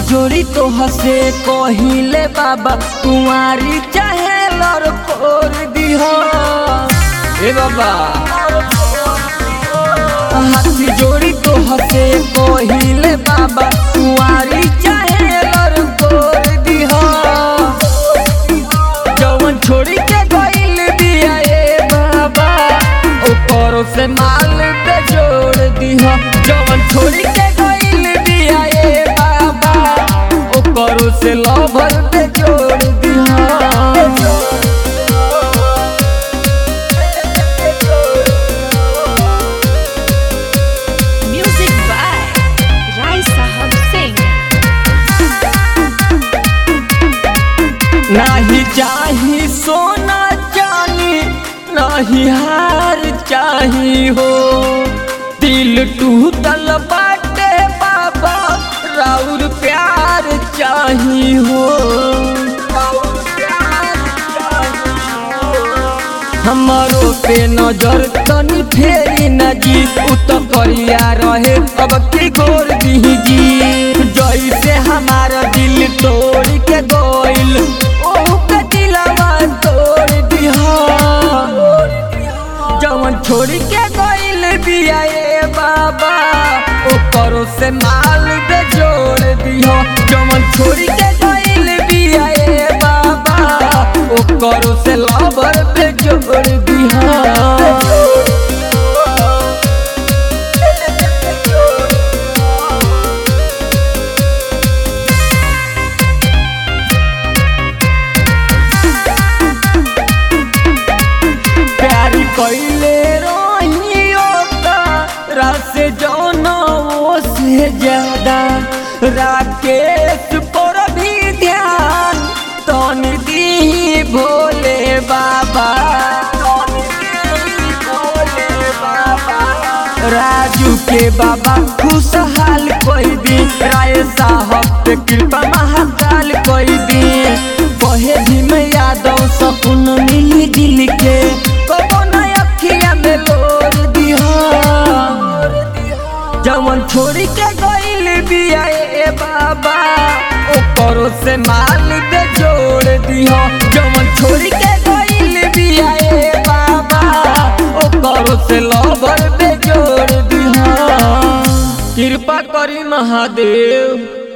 जोड़ी तो हसे कहिले बाबा कुंवारी चाहे लड़कोर दिह ए बाबा हाथी जोड़ी तो हसे कहिले बाबा कुंवारी चाहे लड़कोर दिह जवन छोड़ी के गइल बिया ए बाबा ऊपर से माल पे जोड़ दिह जवन छोड़ी के गइल बिया ए बाबा ऊपर से लभर पे जोड़ दिह Music by Rai Sahab Singh. नाही चाही सोना चानी नाही हार चाही हो दिल टूटल बाटे बाबा राउर प्यार चाही हो राउर प्यार चाही हो। हमारो पे नजर तनी फेरी न जी उ तो करिया रहे अब की गोर दीजी जैसे हमारा दिल तोड़ के गोइल ओहू के दिलवा तोड़ दिहा जवन छोड़ के गोइल बिया ए बाबा ऊपरों से माल दे जोड़ दिहो जवन छोड़ के गोइल बिया ए बाबा ओकरो से लवर पे जोड़ दिहा प्यारी कैले रहियो का रस जौनो से ज्यादा राकेश पर भी ध्यान तन दी भोले बाबा राजू के बाबा खुशहाल कोई दी राय साहब पे कृपा महाकाल कोई दी बहे भीम यादव सपन मिली दिल के कबो न अखिया में लोर दिहा जवन छोड़ी के गइल बिया ए बाबा ओकरो से माल दे जोड़ दिहो जवन छोड़ी के गइल बिया ए बाबा ओकरो से लवर दे जोड़ दिहो कृपा करी महादेव